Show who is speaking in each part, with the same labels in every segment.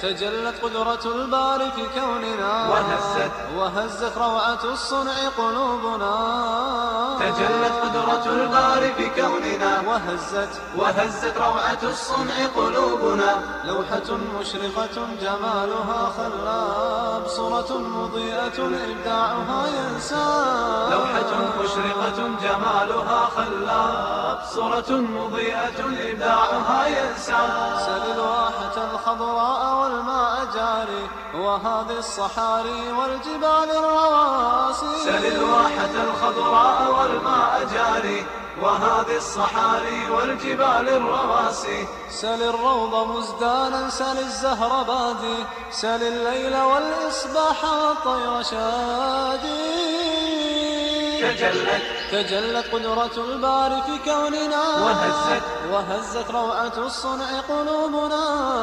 Speaker 1: تجلت قدرة الباري في كوننا
Speaker 2: وهزت
Speaker 1: وهزت روعة الصنع قلوبنا
Speaker 2: تجلت قدرة الباري في كوننا
Speaker 1: وهزت
Speaker 2: وهزت روعة الصنع قلوبنا
Speaker 1: لوحة مشرقة جمالها خلاب صورة مضيئة إبداعها ينساب
Speaker 2: لوحة مشرقة جمالها خلاب صورة مضيئة إبداعها ينسى
Speaker 1: سل الواحة الخضراء والماء جاري وهذه الصحاري والجبال الرواسي
Speaker 2: سل الواحة الخضراء والماء جاري وهذه الصحاري والجبال الرواسي
Speaker 1: سل الروض مزدانا سل الزهر بادي سل الليل والإصباح والطير شادي
Speaker 2: تجلت
Speaker 1: تجلت قدرة الباري في كوننا
Speaker 2: وهزت
Speaker 1: وهزت روعة الصنع قلوبنا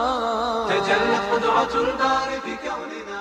Speaker 2: تجلت قدرة الباري في كوننا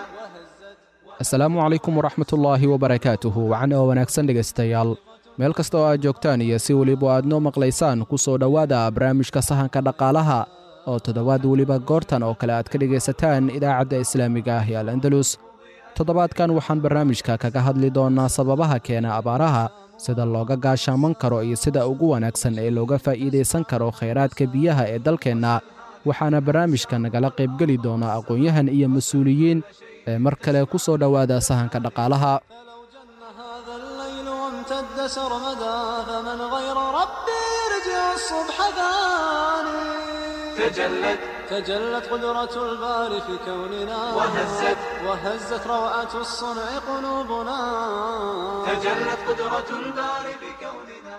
Speaker 3: asalaamu calaykum waraxmatullaahi wabarakaatuhu wacan oo wanaagsan dhegaystayaal meel kasta oo aad joogtaan iyo si weliba aad noo maqlaysaan ku soo dhowaada barnaamijka sahanka dhaqaalaha oo toddobaad weliba goortan oo kale aad ka dhegaysataan idaacadda islaamiga ah ee al andalus toddobaadkan waxaan barnaamijka kaga hadli doonnaa sababaha keena abaaraha sida looga gaashaaman karo iyo sida ugu wanaagsan ee looga faa'iidaysan karo khayraadka biyaha ee dalkeenna waxaana barnaamijka nagala qaybgeli doona aqoon-yahan iyo mas-uuliyiin ee mar kale ku soo dhowaada sahanka dhaqaalaha
Speaker 1: فلو جن هذا الليل وامتد سرمدا فمن غير ربي يرجع الصبح ثاني
Speaker 2: تجلت
Speaker 1: تجلت قدرة الباري في كوننا
Speaker 2: وهزت
Speaker 1: وهزت روعة الصنع قلوبنا
Speaker 2: تجلت قدرة الباري في كوننا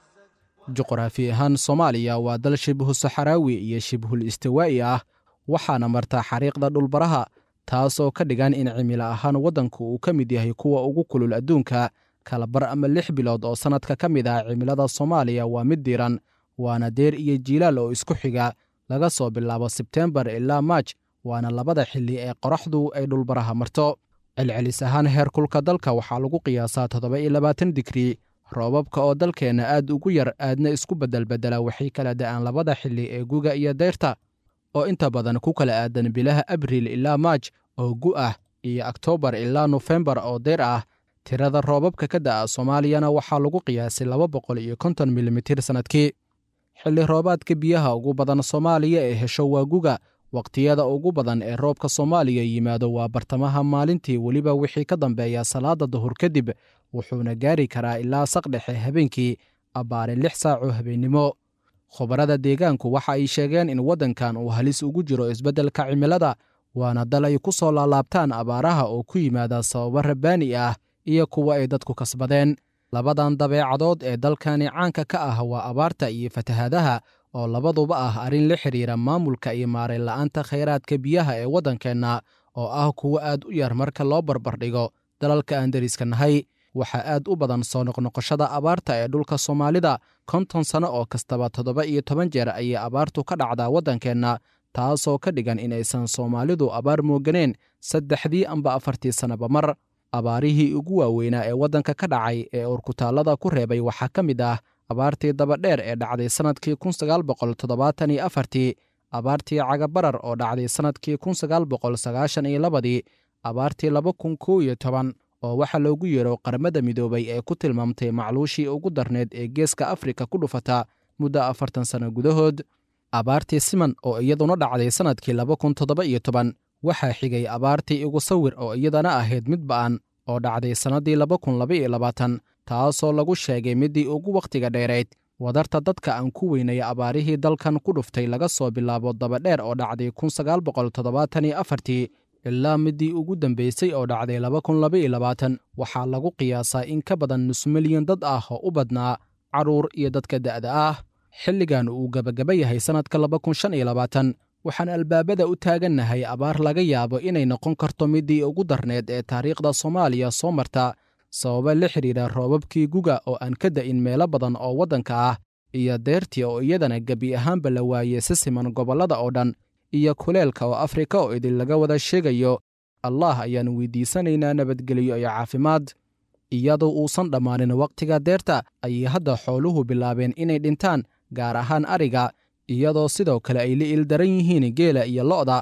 Speaker 3: juqraafi ahaan soomaaliya waa dal shibhu saxaraawi iyo shibhul istiwaa'i ah waxaana martaa xariiqda dhulbaraha taasoo ka dhigan in cimilo ahaan waddanku uu ka mid yahay kuwa ugu kulul adduunka kalabar ama lix bilood oo sannadka ka mid ah cimilada soomaaliya waa mid diiran waana deer iyo jiilaal oo isku xiga laga soo bilaabo sebteembar ilaa maaj waana labada xilli ee qoraxdu ay dhulbaraha marto celcelis ahaan heerkulka dalka waxaa lagu qiyaasaa toddoba iyo labaatan digrii roobabka oo dalkeenna aad ugu yar aadna isku beddelbeddela waxay kala da'aan labada xilli ee guga iyo dayrta oo inta badan ku kala aadan bilaha abriil ilaa maaj oo gu ah iyo oktoobar ilaa nofembar oo dayr ah tirada roobabka ka da'a soomaaliyana waxaa lagu qiyaasay laba boqol iyo konton milimitir sannadkii xilli roobaadka biyaha ugu badan soomaaliya ee hesho waa guga wakhtiyada ugu badan ee roobka soomaaliya yimaado waa bartamaha maalintii weliba wixii ka dambeeya salaada duhur kadib wuxuuna gaari karaa ilaa saqdhexe habeenkii abbaare lix saaco habeennimo khubarada deegaanku waxa ay sheegeen in waddankan uu halis ugu jiro isbeddelka cimilada waana dal ay ku soo laalaabtaan abaaraha oo ku yimaada sababo rabbaani ah iyo kuwa ay dadku kasbadeen labadan dabeecadood ee dalkani caanka ka ah waa abaarta iyo fatahaadaha oo labaduba ah arrin la xidhiira maamulka iyo maarayn la'aanta khayraadka biyaha ee waddankeenna oo ah kuwo aad u yar marka loo barbardhigo dalalka aan deriska nahay waxaa aad u badan soo noqnoqoshada abaarta ee dhulka soomaalida konton sanno oo kastaba toddoba iyo toban jeer ayay abaartu ka dhacdaa waddankeenna taasoo ka dhigan inaysan soomaalidu abaar mooganeen saddexdii amba afartii sannaba mar abaarihii ugu waaweynaa ee waddanka ka dhacay ee urkutaallada ku reebay waxaa ka mid ah abaartii dabadheer ee dhacday sannadkii kun sagaal boqol toddobaatan iyo afartii abaartii cagabarar oo dhacday sannadkii kun sagaal boqol sagaashan iyo labadii abaartii laba kun kow iyo toban oo waxaa loogu yeero qaramada midoobay ee ku tilmaamtay macluushii ugu darneed ee geeska afrika ku dhufata muddo afartan sanno gudahood abaartii siman oo iyaduna dhacday sannadkii laba kun toddoba iyo toban waxaa xigay abaartii igu sawir oo iyadana ahayd mid ba'an oo dhacday sannaddii laba kun laba iyo labaatan taasoo lagu sheegay middii ugu wakhtiga dheerayd wadarta dadka aan ku weynay abaarihii dalkan ku dhuftay laga soo bilaabo dabadheer oo dhacday kun sagaal boqol toddobaatan iyo afartii ilaa middii ugu dambaysay oo dhacday laba kun laba iyo labaatan waxaa lagu qiyaasaa in ka badan nus milyan dad ah oo u badnaa carruur iyo dadka da'da ah xilligan uu gebagaba yahay sannadka laba kun shan iyo labaatan waxaan albaabada u taagannahay abaar laga yaabo inay noqon karto middii ugu darneed ee taariikhda soomaaliya soo marta sababa la xidhiidha roobabkii guga oo aan ka da'in meelo badan oo waddanka ah iyo deyrtii oo iyadana gebi ahaanba la waayey si siman gobollada oo dhan iyo kuleelka oo afrika oo idin laga wada sheegayo allah ayaan weydiisanaynaa nabadgelyo iyo caafimaad iyadoo uusan dhammaanin wakhtiga deerta ayay hadda xooluhu bilaabeen inay dhintaan gaar ahaan ariga iyadoo sidoo kale ay la ildaran yihiin geela iyo lo'da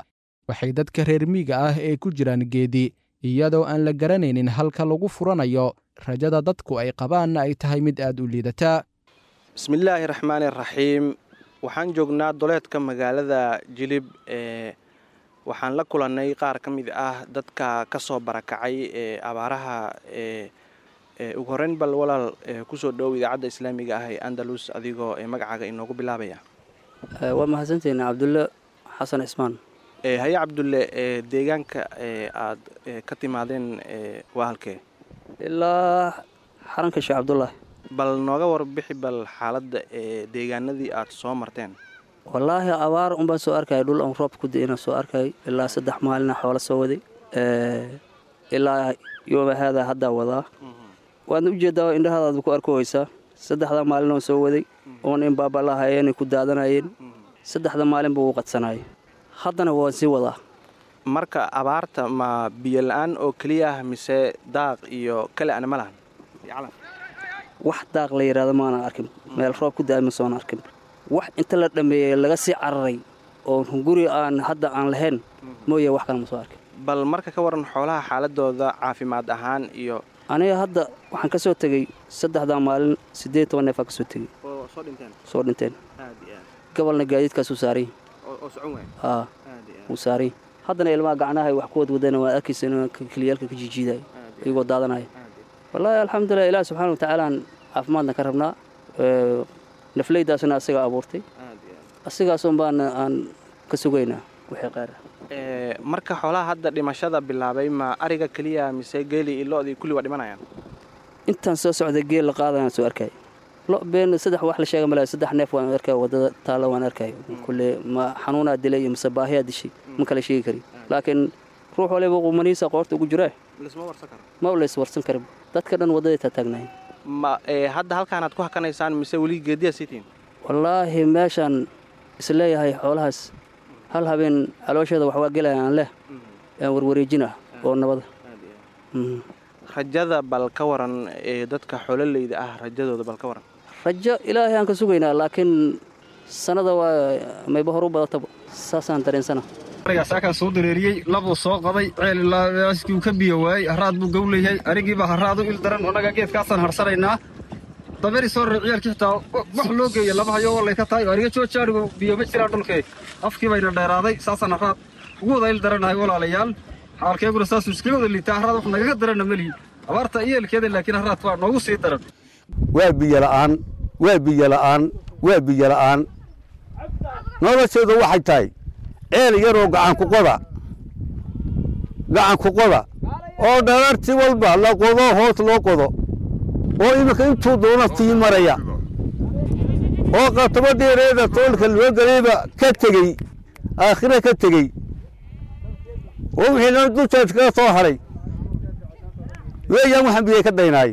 Speaker 3: waxay dadka reer miiga ah ee ku jiraan geedi iyadoo aan la garanaynin halka lagu furanayo rajada dadku ay qabaanna ay tahay mid aad u liidata
Speaker 4: bismillaahi raxmaani raxiim waxaan joognaa doleedka magaalada jilib ee waxaan la kulannay qaar ka mid ah dadka ka soo barakacay ee abaaraha ee ugu horreyn bal walaal kusoo dhowow idaacadda islaamiga ah ee andalus adigoo ee magacaaga inoogu bilaabaya
Speaker 5: waa mahadsantihiin cabdulle xasan cismaan
Speaker 4: haye cabdulle deegaanka aad ka timaadeen waa halkee
Speaker 5: ilaa xaranka sheekh cabdulaahi
Speaker 4: bal nooga warbixi bal xaaladda ee deegaanadii aad soo marteen
Speaker 5: wallaahi abaar unbaan soo arkaya dhul aan roob ku di'ina soo arkay ilaa saddex maalina xoola soo waday ilaa yooma haadaa haddaa wadaa waadna u jeeddaa indhahaadaad ku arkohaysaa saddexdaa maalin oon soo waday oon in baabalahayeena ku daadanayeen saddexda maalinba wuu qadsanaayay haddana waan sii wadaa
Speaker 4: marka abaarta ma biyo la-aan oo keliya ah mise daaq iyo kale ana ma lahan
Speaker 5: wax daaq la yidhahdo maanan arkin meel roob ku daa'ima soon arkin wax inta la dhammeeyey laga sii cararay oo guri aan hadda aan lahayn mooye wax kale ma soo arkin
Speaker 4: bal marka ka waran xoolaha xaaladooda caafimaad ahaan iyo
Speaker 5: aniga hadda waxaan ka soo tegey saddexdaa maalin siddeed toban neefaa ka soo tegey soo dhinteen gobolna gaadiidkaasuu saarany haa wuu saarany haddana ilmaha gacnaha wax ku wadwadana waan arkaysa in keliyaalka ka jijiidaya iyagoo daadanaya wallaahi alxamdulilah ilaah subxaana wa tacaalaan caafimaadna ka rabnaa nafleydaasna asagaa abuurtay asigaasun baan aan ka sugaynaa wixii qaar
Speaker 4: marka xoolaha hadda dhimashada bilaabay ma ariga keliya mise geeli iyo lo-dii kulli waa dhimanayaan
Speaker 5: intaan soo socday geel la qaadayaan soo arkay lo been saddex wax la sheega malaa saddex neef waan arkay waddada taalla waan arkay kulle ma xanuunaa dilay iyo mise baahiyaa dishay ma kala sheegi karin laakiin ruux waliba qumaniisa qoorta ugu jiraa ma lays warsan karin dadka dhan waddaday taataagnahay
Speaker 4: ma hadda halkaanaad ku hakanaysaan mise weli geediyaa siitiin
Speaker 5: wallaahi meeshaan isleeyahay xoolahaas hal habeen caloosheeda waxwaa gelaya aan leh aan warwareejinah oo nabada
Speaker 4: rajada bal ka waran ee dadka xoololeyda ah rajadooda bal ka waran
Speaker 5: rajo ilaahay aan ka sugaynaa laakiin sannada waa mayba horu badataba saasaan dareensana
Speaker 6: saakaan soo dareeriyey labuu soo qaday ceelskuu ka biyo waayey haraad buu gowleyahay arigiibaa haraad u il daran annaga geedkaasaan harsanaynaa daberi soo rare ciyaalkii xitaa wax loo geeya laba hayoo wallay ka tahay ariga joojaadhigu biyo ma jiraan dhulkee afkii bayna dheeraaday saasaan haraad ugu wada il darannahay walaalayaal xaalkeeguna saasuu iskaga wada liitaa haraad wax nagaga daranna melihi abaarta iyeelkeeda laakiin haraad waa noogu sii daran
Speaker 7: waa biyola'aan waa biyola'aan waa biyola'aan nolosheedu waxay tahay ceel yaroo gacanku qoda gacanku qoda oo dhararti walba la qodo hoos loo qodo oo iminka intuu doona sii maraya oo qatabadeereeda toolka loo gelayba ka tegey aakhira ka tegey oo wixiina dushaas kaga soo hadhay weeyaan waxaan biyay ka daynaay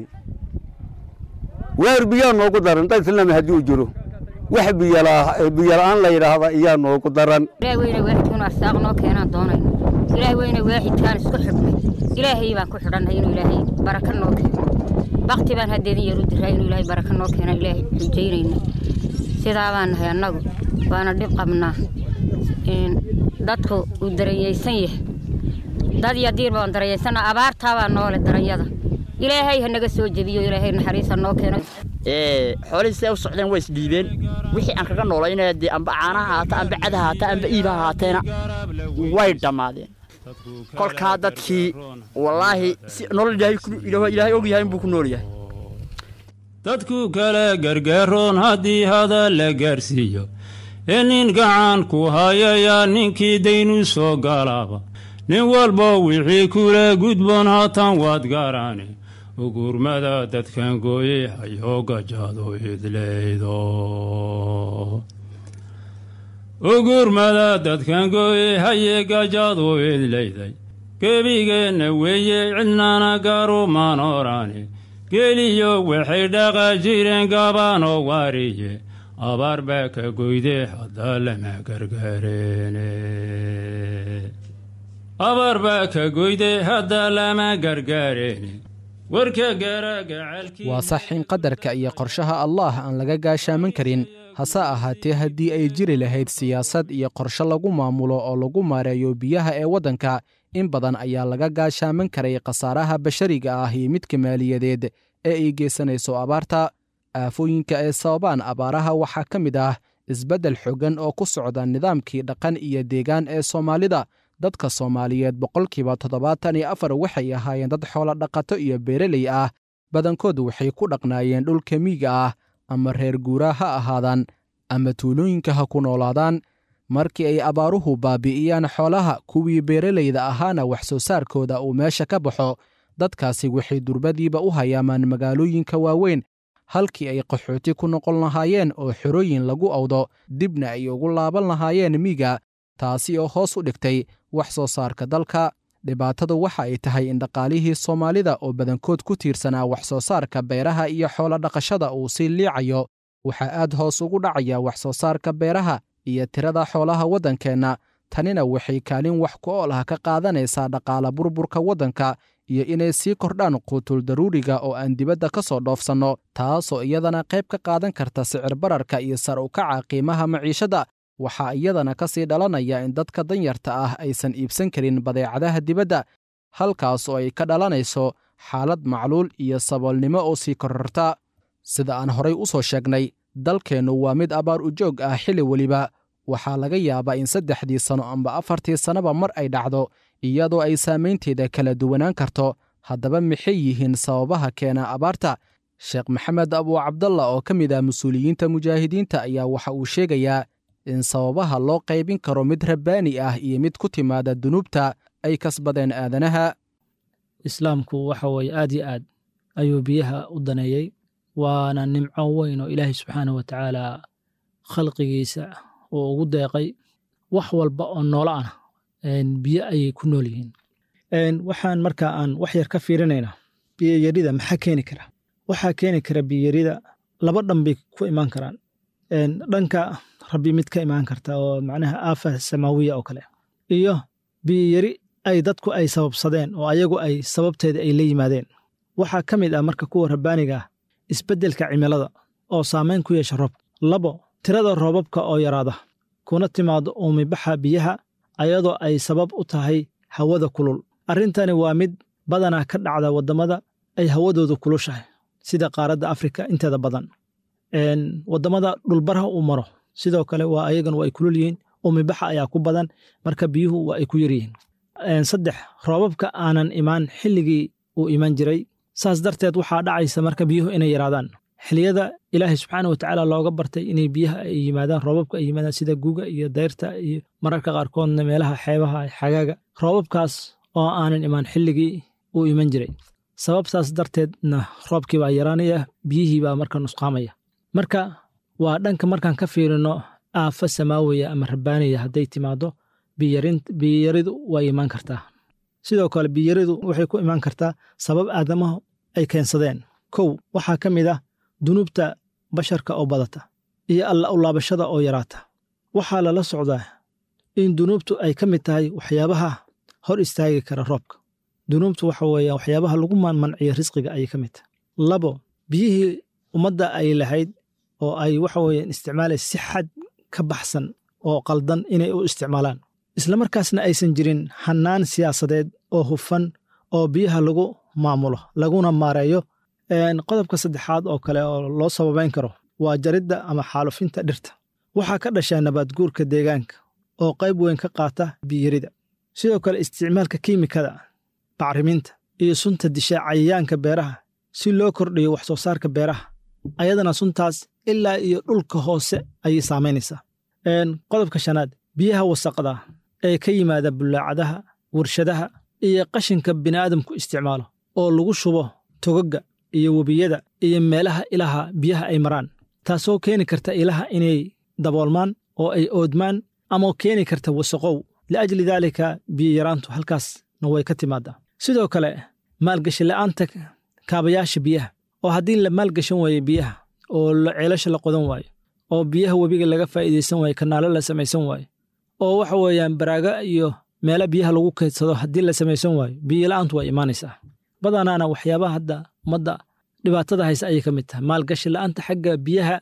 Speaker 7: waar biyaa noogu daran dad islaami haddii uu jiro wax biyola'aan la yidhaahda iyaa noogu daran
Speaker 8: ilaah weyne waaxidkuun arsaaq noo keenaan doonayno ilaah weyne waaxidkaan isku xidhnay ilaahay baan ku xidhannay inuu ilaahay baraka noo keeno bakti baan haddeedin yar u diraa inuu ilaahay baraka noo keena ilaahay xujaynayna sidaa baan nahay annagu waana dhib qabnaa dadku uu daranyaysan yahay dad iyo diir baan daranyaysanna abaartaa baa noole daranyada ilaahay ha naga soo jebiyo ilaahay naxariisa noo keeno
Speaker 9: xoolihii siday u socdeen way isdhiibeen wixii aan kaga noolaynaya dee amba caanaha haata amba cadaha haata amba iibaha haateena way dhammaadeen kolkaa dadkii wallaahi si nolol ilaahay og yahay inbuu ku nool yahay
Speaker 10: dadku kale gargaaroon haddii hadal la gaarsiiyo ee nin gacan ku hayayaa ninkii daynu soo galaaba nin walba wixii kula gudboon haatan waad gaaraane ugurmada dadkan gooyey hayoo gajaado idlaydo ugurmada dadkan gooyey hayee gajaado idlayday gebigeenna weeye cidnana garumaan oraane geliyo waxay dhaqa jireen gabaanoo waariye abaar baa ka goyde haddaa lama gargaareene abaar baa ka goyde haddaa lama gargaareene
Speaker 3: waa sax in qadarka iyo qorshaha allaah aan laga gaashaaman karin hase ahaatee haddii ay jiri lahayd siyaasad iyo qorshe lagu maamulo oo lagu maareeyo biyaha ee waddanka in badan ayaa laga gaashaaman karay khasaaraha bashariga ah iyo midka maaliyadeed ee ay geysanayso abaarta aafooyinka ay sababaan abaaraha waxaa ka mid ah isbeddel xooggan oo ku socda nidaamkii dhaqan iyo deegaan ee soomaalida dadka soomaaliyeed boqolkiiba toddobaatan iyo afar waxay ahaayeen dad xoolo dhaqato iyo beereley ah badankood waxay ku dhaqnaayeen dhulka miyiga ah ama reer guuraa ha ahaadaan ama tuulooyinka ha ku noolaadaan markii ay abaaruhu baabi'iyaan xoolaha kuwii beereleyda ahaana wax soo saarkooda uu meesha ka baxo dadkaasi waxay durbadiiba u hayaamaan magaalooyinka waaweyn halkii ay qaxooti ku noqon lahaayeen oo xerooyin lagu awdo dibna ay ugu laaban lahaayeen miiga taasi oo hoos u dhigtay wax soo saarka dalka dhibaatadu waxa ay tahay in dhaqaalihii soomaalida oo badankood ku tiirsanaa wax soo saarka beeraha iyo xoolo dhaqashada uu sii liicayo waxaa aad hoos ugu dhacaya wax soo saarka beeraha iyo tirada xoolaha waddankeenna tanina waxay kaalin wax ku ool ah ka qaadanaysaa dhaqaala burburka waddanka iyo inay sii kordhaan quutul daruuriga oo aan dibadda ka soo dhoofsanno taasoo iyadana qayb ka qaadan karta sicir bararka iyo sar u kaca qiimaha maciishadda waxaa iyadana ka sii dhalanaya in dadka danyarta ah aysan iibsan karin badeecadaha dibadda halkaas oo ay ka dhalanayso xaalad macluul iyo saboolnimo oo sii kororta sida aan horay u soo sheegnay dalkeennu waa mid abaar ujoog ah xilli weliba waxaa laga yaabaa in saddexdii sanno amba afartii sannaba mar ay dhacdo iyadoo ay saamaynteeda kala duwanaan karto haddaba maxay yihiin sababaha keena abaarta sheekh maxamed abuu cabdalla oo ka mid ah mas-uuliyiinta mujaahidiinta ayaa waxa uu sheegayaa in sababaha loo qaybin karo mid rabbaani ah iyo mid ku timaada dunuubta ay kasbadeen aadanaha
Speaker 11: islaamku waxa weeye aad yo aad ayuu biyaha u daneeyey waana nimco weyn oo ilaahay subxaanah wa tacaala khalqigiisa uu ugu deeqay wax walba oo noolo ah biyo ayay ku nool yihiin waxaan marka aan wax yar ka fiirinaynaa biyoyarida maxaa keeni kara waxaa keeni kara biyoyarida laba dhan bay ku imaan karaan dhanka rabbi mid ka imaan karta oo macnaha aafa samaawiya oo kale iyo biyoyari ay dadku ay sababsadeen oo ayagu ay sababteeda ay la yimaadeen waxaa ka mid ah marka kuwa rabbaaniga ah isbeddelka cimilada oo saamayn ku yeesha roobka labo tirada roobabka oo yaraada kuna timaado uumibaxa biyaha ayadoo ay sabab u tahay hawada kulul arrintani waa mid badanaa ka dhacda waddamada ay hawadoodu kulushahay sida qaaradda afrika inteeda badan waddamada dhulbaraha uu maro sidoo kale waa ayagana waa ay kulul yihiin uumibaxa ayaa ku badan marka biyuhu waa ay ku yaryihiin saddex roobabka aanan imaan xilligii uu iman jiray saas darteed waxaa dhacaysa marka biyuhu inay yaraadaan xiliyada ilaahay subxaana wa tacaala looga bartay inay biyaha ay yimaadaan roobabka ay yimaadaan sida guga iyo dayrta iyo mararka qaarkoodna meelaha xeebaha xagaaga roobabkaas oo aanan imaan xilligii uu iman jiray sababtaas darteedna roobkii baa yaraanaya biyihii baa marka nusqaamaya marka waa dhanka markaan ka fiirino aafa samaawiya ama rabbaaniya hadday timaado biyaridu way imaan kartaa sidoo kale biyaridu waxay ku imaan kartaa sabab aadamahu ay keensadeen kow waxaa ka mid ah dunuubta basharka oo badata iyo alla u laabashada oo yaraata waxaa lala socdaa in dunuubtu ay ka mid tahay waxyaabaha hor istaagi kara roobka dunuubtu waxa weeye waxyaabaha lagu manciyo risqiga ayay ka mid tahay labo biyihii ummadda ay lahayd oo ay waxa weeyaan isticmaalaysa si xad ka baxsan oo qaldan inay u isticmaalaan islamarkaasna aysan jirin hannaan siyaasadeed oo hufan oo biyaha lagu maamulo laguna maareeyo qodobka saddexaad oo kale oo loo sababayn karo waa jaridda ama xaalufinta dhirta waxaa ka dhashaa nabaadguurka deegaanka oo qayb weyn ka qaata biyarida sidoo kale isticmaalka kiimikada bacriminta iyo sunta disha cayayaanka beeraha si loo kordhiyo wax soo saarka beeraha ayadana suntaas ilaa iyo dhulka hoose ayay saamaynaysaa qodobka shanaad biyaha wasaqda ee ka yimaada bullaacadaha warshadaha iyo qashinka bini'aadamku isticmaalo oo lagu shubo togagga iyo webiyada iyo meelaha ilaha biyaha ay maraan taasoo keeni karta ilaha inay daboolmaan oo ay oodmaan ama keeni karta wasaqow liajli daalika biyayaraantu halkaasna way ka timaadaa sidoo kale maalgashi la'aanta kaabayaasha biyaha oo haddii la maalgashan waayo biyaha oo ceelasha la qodan waayo oo biyaha webiga laga faa'iidaysan waayo kanaalo la samaysan waayo oo waxa weeyaan baraaga iyo meelo biyaha lagu kaydsado haddii la samaysan waayo biyola'aantu waa imaanaysaa badanaana waxyaabaha hadda ummadda dhibaatada haysa ayay ka mid tahay maalgashi la'aanta xagga biyaha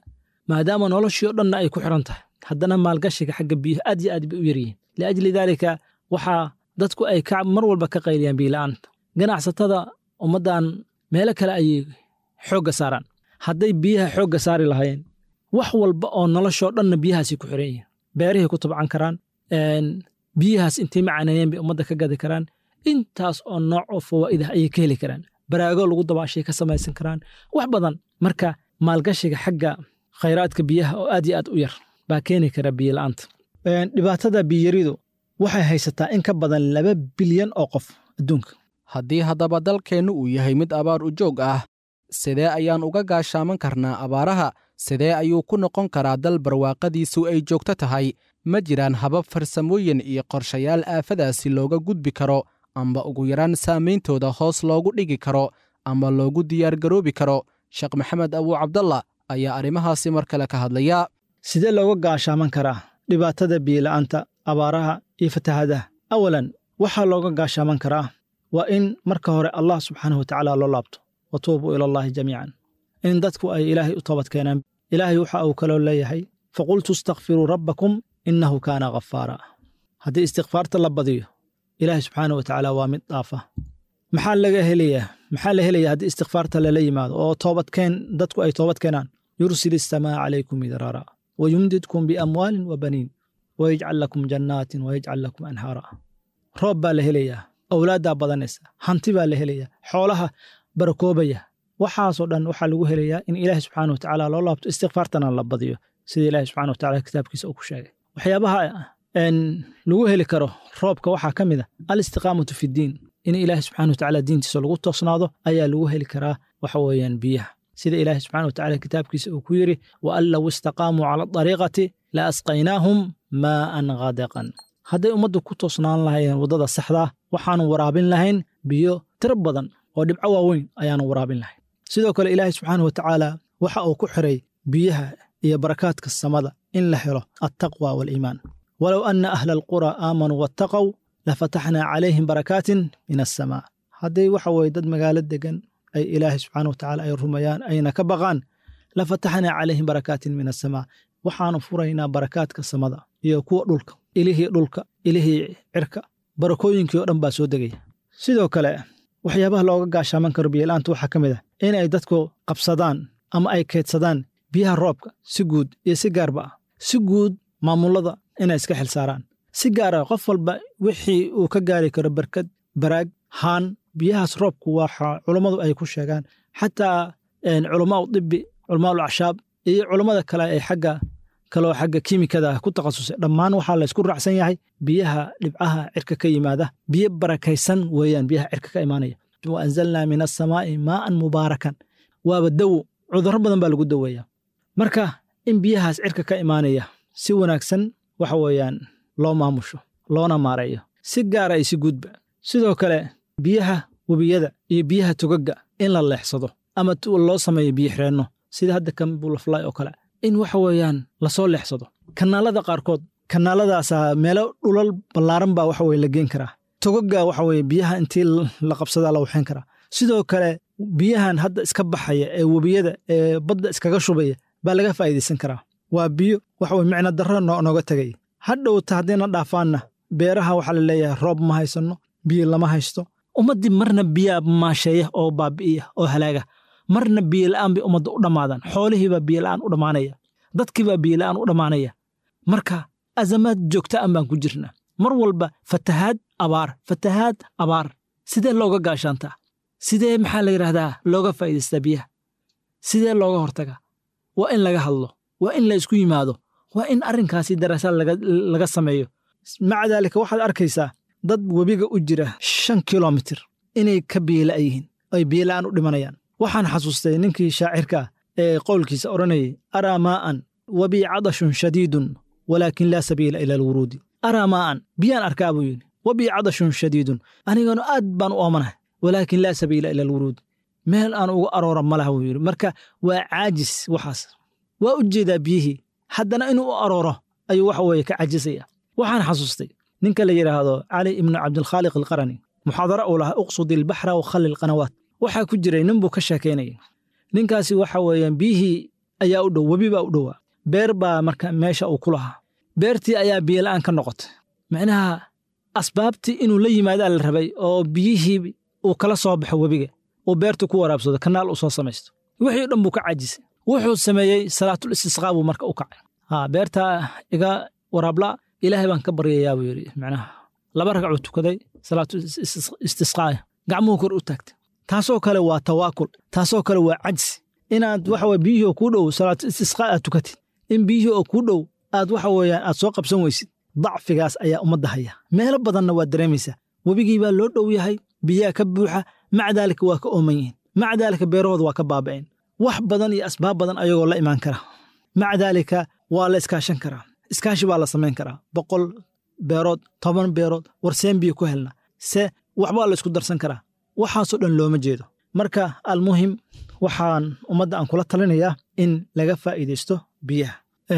Speaker 11: maadaama noloshii oo dhanna ay ku xiran tahay haddana maalgashiga xagga biyaha aad iyo aad bay u yaryihiin liajli daalika waxaa dadku ay ka mar walba ka qayliyaan biyola'aanta ganacsatada ummaddan meelo kale ayay xoogga saaraan hadday biyaha xoogga saari lahaayeen wax walba oo noloshoo dhanna biyahaasay ku xiran yihiin beerihay ku tabcan karaan biyahaas intay macaneeyeen bay ummadda ka gadi karaan intaas oo nooc oo fawaa'idah ayay ka heli karaan baraago lagu dabaashay ka samaysan karaan wax badan marka maalgashiga xagga khayraadka biyaha oo aad iyo aad u yar baa keeni kara biyola'aanta dhibaatada biyaridu waxay haysataa in ka badan laba bilyan oo qof adduunka
Speaker 3: haddii haddaba dalkeennu uu yahay mid abaar u joog ah sidee ayaan uga gaashaaman karnaa abaaraha sidee ayuu ku noqon karaa dal barwaaqadiisu ay joogto tahay ma jiraan habab farsamooyin iyo qorshayaal aafadaasi looga gudbi karo amba ugu yaraan saameyntooda hoos loogu dhigi karo ama loogu diyaargaroobi karo sheekh maxamed abuu cabdalla ayaa arrimahaasi mar kale ka hadlaya
Speaker 11: sidee looga gaashaaman karaa dhibaatada biyola'aanta abaaraha iyo fatahaadaha awalan waxaa looga gaashaaman karaa waa in marka hore allah subxaanahu watacaala loo laabto wa tuubuu ila allaahi jamiican in dadku ay ilaahay u toobad keenaan ilaahay waxa uu kaloo leeyahay faqultu istakfiruu rabbakum innahu kaana ghafaara haddii istikfaarta la badiyo ilaahay subxaanahu watacaala waa mid dhaafa maxaa laga helayaa maxaa la helayaa haddii istikfaarta lala yimaado oo toobadkeen dadku ay toobad keenaan yursil isamaa calaykum midraara wayumdidkum biamwaalin wa baniin wayajcal lakum jannaatin wayajcal lakum anhaara roob baa la helayaa awlaaddaa badanaysa hanti baa la helayaa xoolaha barakoobaya waxaasoo dhan waxaa lagu helayaa in ilaahi subxaana watacaala loo laabto istikfaartana la badiyo sida ilaahi subxana watacaala kitaabkiisa uu ku sheegay waxyaabaha lagu heli karo roobka waxaa ka mid a alistiqaamatu fiddiin in ilaahi subxana watacaala diintiisa lagu toosnaado ayaa lagu heli karaa waxa weeyaan biyaha sida ilaahi subxana watacaala kitaabkiisa uu ku yidhi wa an low istaqaamuu cala adariiqati la asqaynaahum maa'an ghadeqan hadday ummaddu ku toosnaan lahayen waddada saxdaa waxaanu waraabin lahayn biyo tiro badan oo dhibco waaweyn ayaanu waraabin lahayn sidoo kale ilaahi subxaana watacaala waxa uu ku xiray biyaha iyo barakaadka samada in la helo altaqwa waaliimaan walow anna ahla alqura aamanuu wattaqow lafataxnaa calayhim barakaatin min assamaa hadday waxa weye dad magaalo degan ay ilaahay subxaana watacaala ay rumayaan ayna ka baqaan lafataxnaa calayhim barakaatin min assamaa waxaanu furaynaa barakaadka samada iyo kuwa dhulka ilihii dhulka ilihii cirka barakooyinkii oo dhan baa soo degaya sidoo kale waxyaabaha looga gaashaaman karo biyola'aanta waxaa ka mid ah in ay dadku qabsadaan ama ay keydsadaan biyaha roobka si guud iyo si gaarba ah si guud maamullada inay iska xil saaraan si gaara qof walba wixii uu ka gaari karo barkad baraag haan biyahaas roobku waxa culummadu ay ku sheegaan xataa culamaau dibi culamaau acshaab iyo culummada kale ee xagga kaloo xagga kiimikada ku takhasusay dhammaan waxaa laysku raacsan yahay biyaha dhibcaha cirka ka yimaada biyo barakaysan weeyaan biyaha cirka ka imaanaya wa anzalnaa min assamaa'i maa'an mubaarakan waaba dawo cudurro badan baa lagu daweeya marka in biyahaas cirka ka imaanaya si wanaagsan waxa weeyaan loo maamusho loona maareeyo si gaara iyo si guudba sidoo kale biyaha webiyada iyo biyaha togagga in la leexsado ama loo sameeyo biyo xireenno sida hadda kan bulafly oo kale in waxa weeyaan lasoo leexsado kanaalada qaarkood kanaaladaasaa meelo dhulal ballaaran baa waxa weye la geen karaa togagga waxa weye biyaha intii la qabsadaa la waxayn karaa sidoo kale biyahan hadda iska baxaya ee webiyada ee badda iskaga shubaya baa laga faa'iidaysan karaa waa biyo waxa weye micno darro nooga tegay hadhowta haddiina dhaafaanna beeraha waxaa la leeyahay roob ma haysanno biyo lama haysto ummaddii marna biyaa maasheeya oo baabi'iya oo halaaga marna biyola'aan bay ummadda u dhammaadaan xoolihiibaa biyola'aan u dhammaanaya dadkiibaa biyola'aan u dhammaanaya marka azamaad joogta an baan ku jirnaa mar walba fatahaad abaar fatahaad abaar sidee looga gaashaantaa sidee maxaa la yidhaahdaa looga faa'iidaystaa biyaha sidee looga hortagaa waa in laga hadlo waa in la isku yimaado waa in arrinkaasi daraasaad laga sameeyo maca daalika waxaad arkaysaa dad webiga u jira shan kilomitir inay ka biyolaa yihiin ay biyola'aan u dhimanayaan waxaan xasuustay ninkii shaacirka ah ee qowlkiisa odhanayay araa maa'an wabii cadashun shadiidun walaakin laa sabiila ila alwuruudi araa maa'an biyaan arkaa buu yidhi wabii cadashun shadiidun anigana aad baan u oomanahay walaakin laa sabiila ila alwuruudi meel aan uga aroora ma laha buu yidhi marka waa caajis waxaas waa u jeedaa biyihii haddana inuu u arooro ayuu waxa weeye ka cajisaya waxaan xasuustay ninka la yidhaahdo cali ibnu cabdilkhaaliq alqarani muxaadaro uu lahaa uqsudi ilbaxra wa khalli alqanawaat waxaa ku jiray nin buu ka sheekaynayay ninkaasi waxa weeyaan biyihii ayaa u dhow webi baa u dhowaa beer baa marka meesha uu ku lahaa beertii ayaa biyola'aan ka noqotay micnaha asbaabtii inuu la yimaadaa la rabay oo biyihii uu kala soo baxo webiga uu beertu ku waraabsado kanaal uu soo samaysto wixii o dhan buu ka cajisay wuxuu sameeyey salaatul istisqaa buu marka u kacay ha beertaa iga waraabla ilaahay baan ka baryayaa buu yidhi macnaha laba ragcuu tukaday salaatu istisqaa gacmuhu kor u taagtay taasoo kale waa tawaakul taasoo kale waa cajsi inaad waxa weye biyihii oo kuu dhow salaatu istisqaa aad tukatid in biyihii oo kuu dhow aad waxa weeyaan aad soo qabsan weysid dacfigaas ayaa ummadda haya meelo badanna waad dareemaysaa webigii baa loo dhow yahay biyaha ka buuxa maca daalika waa ka ooman yihiin maca daalika beerahooda waa ka baaba'een wax badan iyo asbaab badan ayagoo la imaan kara maca daalika waa la iskaashan karaa iskaashi baa la samayn karaa boqol beerood toban beerood warseen biyo ku helna se waxbaa la isku darsan karaa waxaasoo dhan looma jeedo marka almuhim waxaan ummadda aan kula talinayaa in laga faa'iidaysto biyaha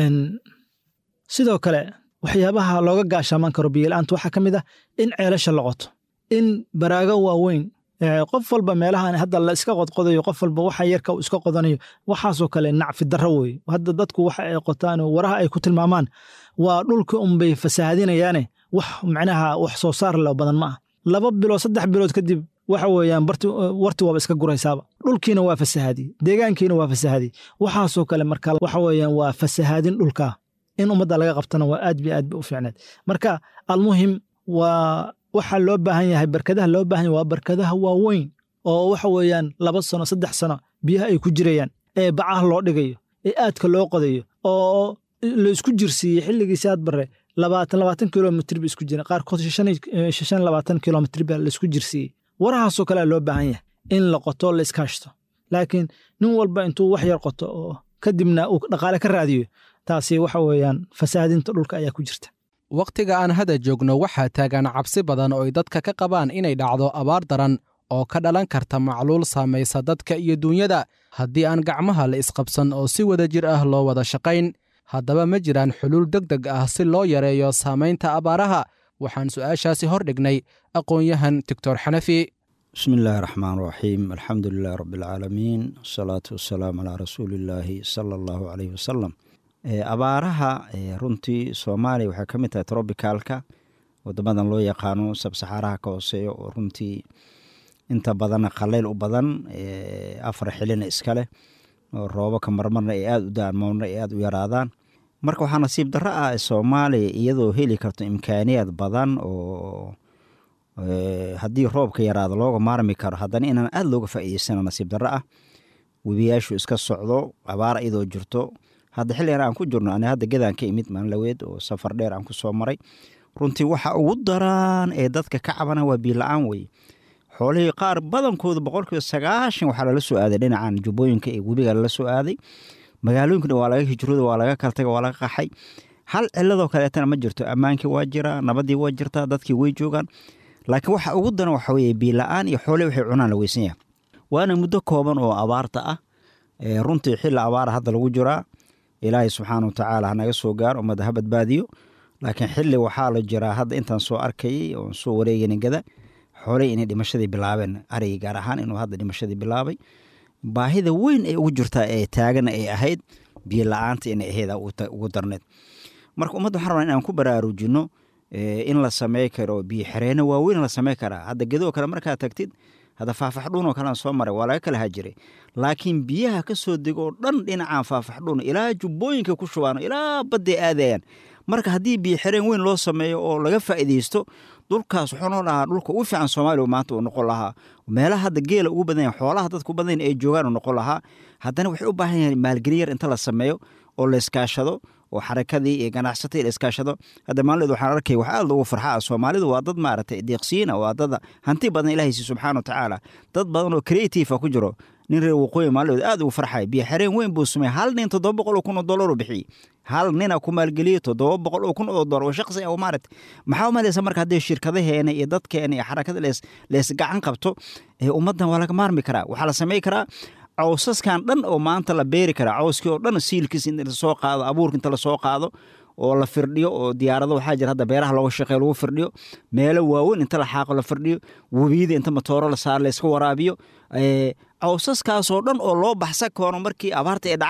Speaker 11: sidoo kale waxyaabaha looga gaashaaman karo biyola'aanta waxaa ka mid ah in ceelasha la qoto in baraago waaweyn qof walba meelahan hadda la iska qodqodayo qof walba waxa yarka uu iska qodanayo waxaasoo kale nacfi darro weeye hadda dadku waxa ay qotaan waraha ay ku tilmaamaan waa dhulka unbay fasaahadinayaane wax macnaha wax soo saar leh badan ma ah laba bilood saddex bilood kadib waxa weeyaan warti waaba iska guraysaaba dhulkiina waa fasahaadi deegaankiina waa fasahaadi waxaasoo kale marka waxa weeyaan waa fasahaadin dhulka in ummadda laga qabtana waa aad bi aad ba u fiicneed marka almuhim waa waxaa loo baahan yahay barkadaha loo baahan yahay waa barkadaha waaweyn oo waxa weeyaan laba sano saddex sano biyaha ay ku jirayaan ee bacaha loo dhigayo ee aadka loo qodayo oo la isku jirsiiyey xilligiisi aad bare labaatan labaatan kilomitr ba isku jireen qaarkood shan labaatan kilomitr ba la isku jirsiiyey warahaasoo kalea loo baahan yahay in la qoto la iskaashto laakiin nin walba intuu wax yar qoto oo kadibna uu dhaqaale ka raadiyo taasi waxa weeyaan fasaadinta dhulka ayaa ku jirta
Speaker 3: wakhtiga aan hada joogno waxaa taagan cabsi badan oo ay dadka ka qabaan inay dhacdo abaar daran oo ka dhalan karta macluul saamaysa dadka iyo duunyada haddii aan gacmaha la isqabsan oo si wada jir ah loo wada shaqayn haddaba ma jiraan xuluul deg deg ah si loo yareeyo saamaynta abaaraha waxaan su'aashaasi hor dhignay aqoon-yahan doctor xanafi
Speaker 12: bismi illaahi raxmaan raxiim alxamdu lilahi rabbi alcaalamiin wasalaatu wasalaamu calaa rasuuliillaahi sala allahu caleyhi wasalam abaaraha runtii soomaaliya waxay ka mid tahay trobicalka wadamadan loo yaqaano sabsaxaaraha ka hooseeya oo runtii inta badanna qaleyl u badan afar xilina iskaleh oo roobaka marmarna ay aada u daan marmarna ay aada u yaraadaan marka waxaa nasiib darro ah soomaaliya iyadoo heli karto imkaaniyaad badan oo haddii roobka yaraado looga maarmi karo haddana inaan aada looga faa'iideysana nasiib darro ah webiyaashu iska socdo abaar iyadoo jirto hadda xilligan aan ku jirno ani hadda gedaan ka imid maanlaweed oo safar dheer aan ku soo maray runtii waxa ugu daraan ee dadka ka cabana waa biila-aan weye xoolihii qaar badankooda boqolkiiba sagaashan waxaa lala soo aaday dhinacan jubbooyinka ee webiga lala soo aaday magaalooyinkana waa laga hijrooda waa laga kaltaga waa laga qaxay hal ciladoo kaleetana ma jirto ammaankii waa jiraa nabadii waa jirtaa dadkii way joogaan laakiin waxa ugu daran waxa weye biila-aan iyo xoolihii waxay cunaan la weysan yahay waana muddo kooban oo abaarta ah runtii xilli abaara hadda lagu jiraa ilaahay subxaana wa tacaala hanaga soo gaaro ummadda ha badbaadiyo laakiin xilli waxaa la jiraa hadda intaan soo arkayay oon soo wareegayna gada xoolay inay dhimashadii bilaabeen arigii gaar ahaan inuu hadda dhimashadii bilaabay baahida weyn ay ugu jirtaa ee taagana ay ahayd biyo la-aanta inay ahayd ugu darneed marka ummadda waxaan rabaa in aan ku baraarujinno in la samey karo biyo xereeno waaweyn la samey karaa hadda gedoo kale markaad tagtid hadda faafaxdhuunoo kalean soo maray waa laga kala hajiray laakiin biyaha ka soo dego oo dhan dhinacaan faafaxdhuun ilaa jubbooyinka ku shubaano ilaa badday aadayaan marka haddii biyo xereen weyn loo sameeyo oo laga faa'iidaysto dhulkaas wuxuu noo dhahaa dhulka ugu fiican soomaaliya maanta uu noqon lahaa meelaha hadda geela ugu badan yahay xoolaha dadka u badan ay joogaan uu noqon lahaa haddana waxay u baahan yahay maalgelin yar inta la sameeyo oo la iskaashado oo xarakadii iyo ganacsatii la iskaashado hadda maalideed waxaan arkay wax aad loogu farxaa soomaalidu waa dad maaragtay deeqsiina waa dad hanti badan ilahaysi subxaana wa tacaala dad badan oo creative ku jiro nin reer waqooyi maalidood aad ugu farxay biyo xereen weyn buu sameeyey hal nin toddoba boqol oo kun oo dollar u bixiyey hal nina ku maalgeliyey toddoba boqol oo kun oo dollar oo shaqsi ah maaragtay maxaa u malaysa marka haddii shirkadaheena iyo dadkeena iyo xarakada lees lees gacan qabto ee ummaddan waa laga maarmi karaa waxaa la samey karaa cawsaskan dhan oo maanta la beeri karaa cawskii oo dhan siilkiis in lasoo qaado abuurka inta lasoo qaado oo la firdhiyo oo diyaarado waxaa jira hadda beeraha looga shaqeeyo lagu firdhiyo meelo waaweyn inta la xaaqo la firdhiyo webiyada inta matooro la saar layska waraabiyo cawsaskaasoo dhan oo loo baxsan koono markii abaarta ay dhacaan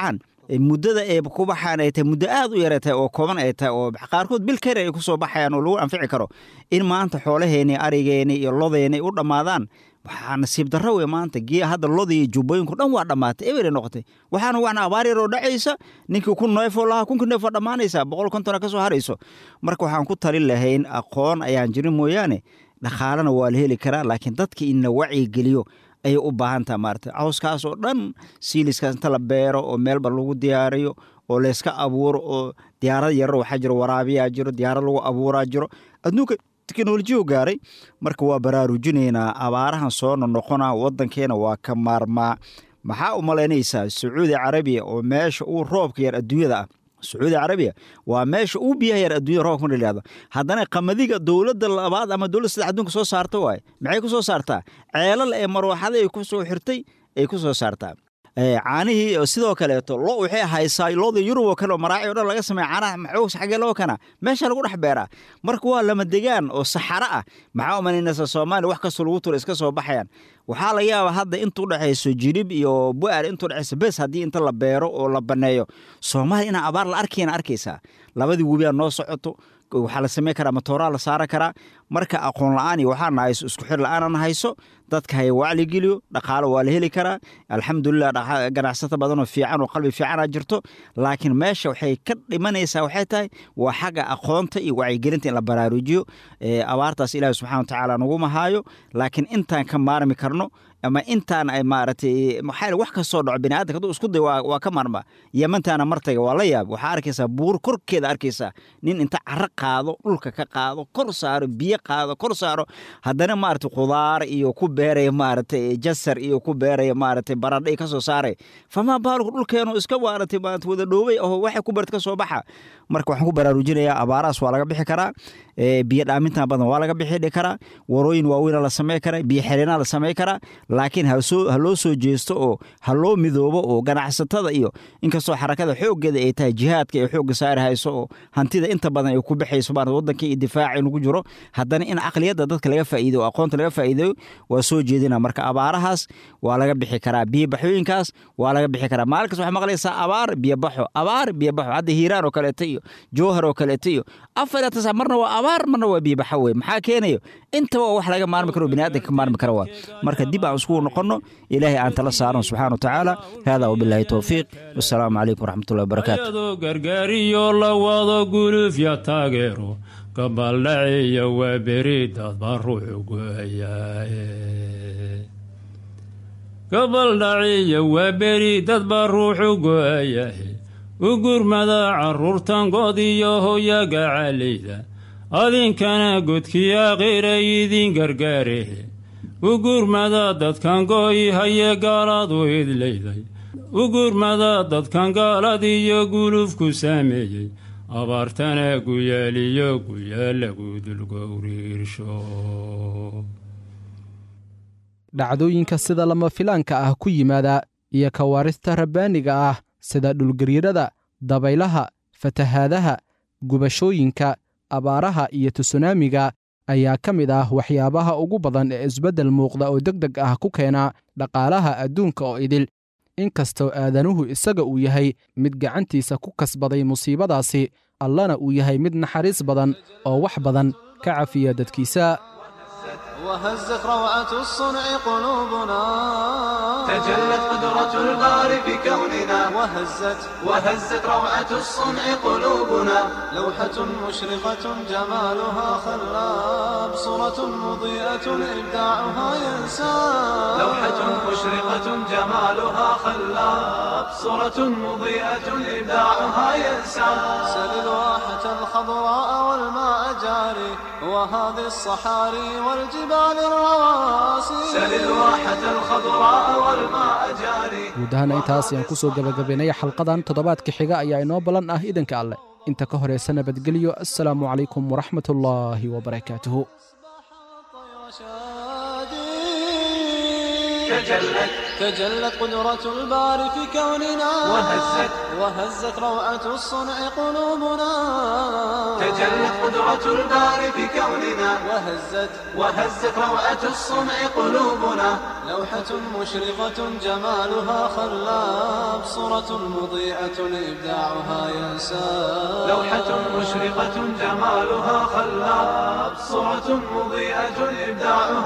Speaker 12: muddada ay ku baxaan ay tahay muddo aad u yara tahay oo kooban ay tahay oo qaarkood bil kare ay ku soo baxayaan oo lagu anfici karo in maanta xoolaheeni arigeeni iyo lodeeni u dhammaadaan waxaa nasiib darro wey maanta gee hadda lodii iyo jubbooyinku dhan waa dhammaatay eberay noqotay waxaana waxna abaar yaroo dhacaysa ninkii kun neefoo lahaa kunka neef waa dhammaanaysaa boqol kontona ka soo harayso marka waxaan ku talin lahayn aqoon ayaan jirin mooyaane dhaqaalena waa la heli karaa laakiin dadka in la wacyigeliyo ayay u baahan taha maarata cawskaas oo dhan siiliskaas inta la beero oo meelba lagu diyaariyo oo layska abuuro oo diyaarad yarro waxaa jiro waraabiyaa jiro diyaarad lagu abuuraa jiro adduunka teknolojiyo gaaray marka waa baraarujinaynaa abaarahan soo nonoqona wadankeena waa ka maarmaa maxaa u malaynaysaa sacuudi carabiya oo meesha uu roobka yar adduunyada ah sacuudi carabiya waa meesha uu biyaha yar adduunyada roobka ma dhahdo haddana qamadiga dowladda labaad ama dowladda saddex adduunka soo saarta waaye maxay ku soo saartaa ceelal ee marwaxada ay ku soo xirtay ay ku soo saartaa caanihii sidoo kaleeto lo waxay haysaa looda yurub oo kale oo maraaci o dhan laga sameeya caanaha maxoos xagee loo kana meesha lagu dhex beeraa marka waa lama degaan oo saxaro ah maxaa umanaynaysa soomaaliya wax kastoo lagu tura iska soo baxayaan waxaa laga yaabaa hadda intuu dhexayso jirib iyo bu'aar intuu dhexayso bes haddii inta la beero oo la banneeyo soomaaliya inaa abaar la arkayna arkaysaa labadii webiyaa noo socoto waxaa la samayn karaa matooraa la saaran karaa marka aqoon la-aan iyo waxaa nahayso isku xir la-aanan hayso dadka haya wacligeliyo dhaqaalo waa la heli karaa alxamdulilah ganacsato badanoo fiican oo qalbi fiicana jirto laakiin meesha waxay ka dhimanaysaa waxay tahay waa xagga aqoonta iyo wacyigelinta in la baraarujiyo abaartaas ilaahi subxana wa tacaala naguma haayo laakiin intaan ka maarmi karno ama intaan ay maaragtay maxaa wax kastoo dhaco biniaadamka hadduu isku day waa ka maarma yemantaana martayga waa la yaab waxaa arkaysaa buur korkeeda arkaysaa nin inta caro qaado dhulka ka qaado kor saaro biyo qaado kor saaro haddana maaragtay khudaar iyo ku beeraya maaragtay jasar iyo ku beeraya maaragtay baradha iyo ka soo saaray famaa baalku dhulkeenu iska maaragtay maaragtay wada dhoobay oo waxay ku beerta ka soo baxa marka waxaan ku baraarujinayaa abaarahaas waa laga bixi karaa biyo dhaamintan badan waa laga bixi karaa warooyin waaweyna la samey karaa biyo xireenaa la samey karaa laakiin ha loo soo jeesto oo ha loo midoobo oo ganacsatada iyo inkastoo xarakada xooggeeda ay tahay jihaadka ay xoogga saari hayso oo hantida inta badan ay ku baxayso maarata waddanka iyo difaaca inugu jiro haddana in caqliyadda dadka laga faa'iideyo oo aqoonta laga faa'iideyo waa soo jeedina marka abaarahaas waa laga bixi karaa biyobaxooyinkaas waa laga bixi karaa maalinkas waxaa maqlaysaa abaar biyobaxo abaar biyobaxo hadda hiiraan oo kaleeto iyo jowhar oo kaleeto iyo afar tasa marna waa abaar marna waa biyobaxo wey maxaa keenayo intaba waa wax laga maarmi karo biniaadanka ka maarmi kara waa marka dib aan iskugu noqonno ilaahay aan tala saarno subxaana wa tacaala hada wabilaahi towfiiq wasalaamu calaykum waraxmatullahi wabarakaatu
Speaker 10: ayadoo gargaariyo la wado gulufya taageero gabaldhaciyo waa beri dadba ruuxu go'ayaaye gabaldhaciyo waa beri dadba ruuxu go'ayahe u gurmada carruurtan god iyo hoyaga calayda adinkana godkii akhiray idin gargaarehe u gurmada dadkan go'i haye gaaladu idlayday u gurmada dadkan gaalad iyo gulufku saameeyey abaartana guyaaliyo guyaal lagu dulgowriirsho
Speaker 3: dhacdooyinka sida lama filaanka ah ku yimaada iyo kawaarista rabbaaniga ah sida dhulgariirada dabaylaha fatahaadaha gubashooyinka abaaraha iyo tusunaamiga ayaa ka mid ah waxyaabaha ugu badan ee isbeddel muuqda oo deg deg ah ku keena dhaqaalaha adduunka oo idil inkastoo aadanuhu isaga uu yahay mid gacantiisa ku kasbaday musiibadaasi allana uu yahay mid naxariis badan oo wax badan ka cafiya dadkiisa
Speaker 1: وهزت روعة الصنع قلوبنا
Speaker 2: تجلت قدرة الباري بكوننا
Speaker 1: وهزت
Speaker 2: وهزت روعة الصنع قلوبنا
Speaker 1: لوحة مشرقة جمالها خلاب صورة مضيئة إبداعها ينساب
Speaker 2: لوحة مشرقة جمالها خلاب صورة مضيئة إبداعها ينساب
Speaker 1: سل الواحة الخضراء والماء جاري وهذه الصحاري والجبال الرواسي
Speaker 2: سل الواحة الخضراء والماء جاري
Speaker 3: guud ahaana intaas ayaan ku soo gebagabaynaya xalqadan toddobaadka xiga ayaa inoo ballan ah idanka alleh inta ka horaysa nabadgelyo assalaamu calaykum waraxmat ullaahi wabarakaatuhu
Speaker 2: تجلت
Speaker 1: تجلت قدرة الباري في كوننا
Speaker 2: وهزت
Speaker 1: وهزت روعة الصنع قلوبنا
Speaker 2: تجلت قدرة الباري في كوننا
Speaker 1: وهزت
Speaker 2: وهزت روعة الصنع قلوبنا
Speaker 1: لوحة مشرقة جمالها خلاب صورة مضيئة إبداعها ينساب
Speaker 2: لوحة مشرقة جمالها خلاب صورة مضيئة إبداعها